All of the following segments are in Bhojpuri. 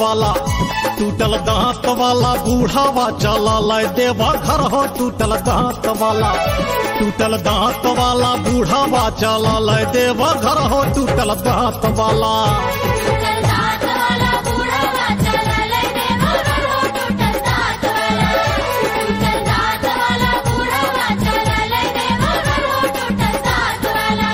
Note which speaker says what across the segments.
Speaker 1: वाला टूटल दांत वाला बूढ़ावा चला लय देवा घर हो टूटल दांत वाला टूटल दांत वाला बूढ़ावा चला लय देवा घर हो टूटल दांत वाला
Speaker 2: टूटल दांत वाला बूढ़ावा चला ले देवा घर हो टूटल दांत वाला टूटल दांत वाला बूढ़ावा चला ले देवा घर हो टूटल दांत वाला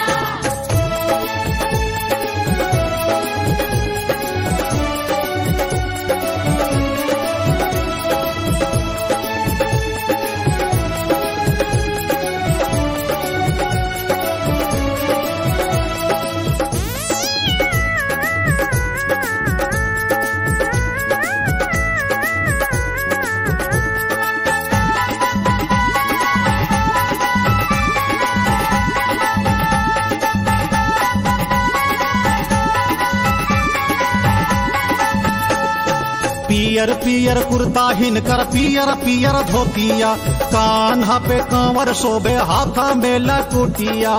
Speaker 1: पियर पियर कुर्ता हिनकर पियर पियर धोतिया कान्हा पे कांवर शोभे हाथा में लकुटिया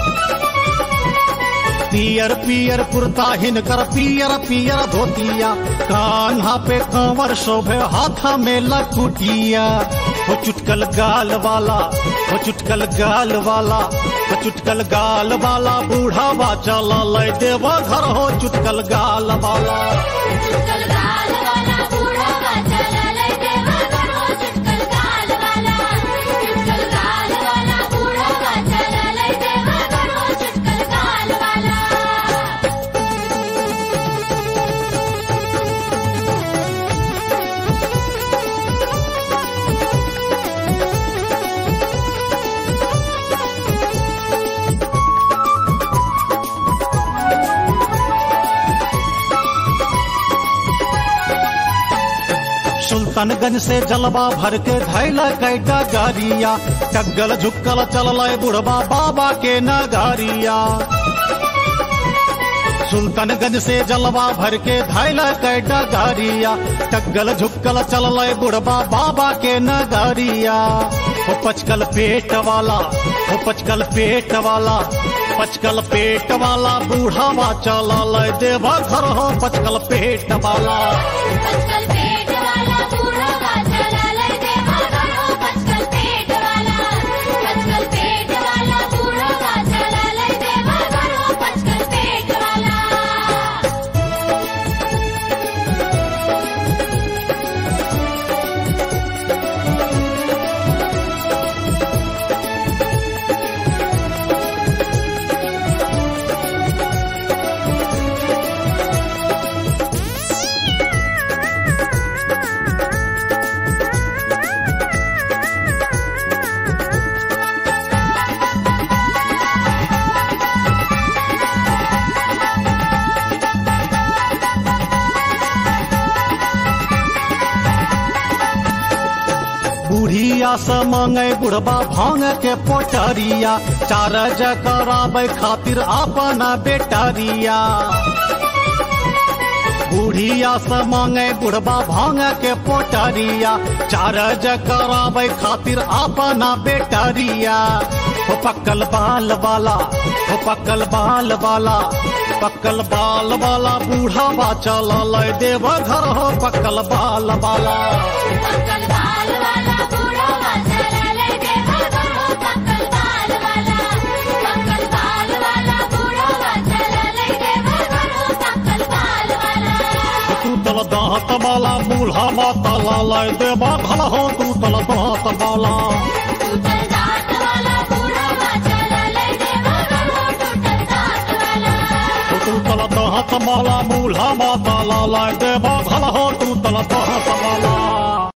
Speaker 1: पियर पियर कुर्ता हिनकर पियर पियर धोतिया कान्हा पे कांवर शोभे हाथा में लकुटिया हो चुटकल गाल वाला हो चुटकल गाल वाला हो चुटकल गाल वाला बूढ़ावा चला लय देवा घर हो चुटकल गाल वाला
Speaker 2: चुटकल गाल वाला बूढ़ावा चला ले देवा घर हो चुटकल गाल वाला चुटकल गाल वाला बूढ़ावा चला ले देवा घर हो चुटकल गाल वाला
Speaker 1: सुल्तानगंज से जलवा भर के धैला कैटा गारिया टग्गल झुक्कल चलल बुढ़वा बाबा के नगारिया सुल्तानगंज से जलवा भर के धैला कैटा गारिया टग्गल झुक्कल चलल बुढ़वा बाबा के नगारिया हो पचकल पेट वाला हो पचकल पेट वाला पचकल पेट वाला बूढ़ावा चलल देवा घर हो पचकल पेट वाला
Speaker 2: पचकल पेट वाला बूढ़ावा चला ले देवा घर हो पचकल पेट वाला पचकल पेट वाला बूढ़ावा चला ले देवा घर हो पचकल पेट वाला
Speaker 1: बुढ़िया से मांगे बुढ़बा भांग के पोटरिया चार कराबे खातिर अपना बेटरिया बुढ़िया से मांगे बुढ़बा भांग के पोटरिया चार कराबे खातिर अपना बेटरिया हो पक्कल बाल वाला हो पक्कल बाल वाला पक्कल बाल वाला बूढ़ावा चला लय देव घर हो पक्कल बाल वाला
Speaker 2: पक्कल बाल वाला बूढ़ावा चला ले देवा घर हो पक्कल बाल वाला पक्कल बाल वाला बूढ़ावा चला ले देवा घर हो पक्कल बाल वाला
Speaker 1: तू तल दांत वाला बूढ़ा माता लाल देवा भला हो तू तल दांत वाला
Speaker 2: टूटल दांत वाला बूढ़ावा चला ले देवा घर हो टूटल दांत वाला
Speaker 1: तू तल दांत वाला बूढ़ा माता लाल देवा भला हो तू तल दांत वाला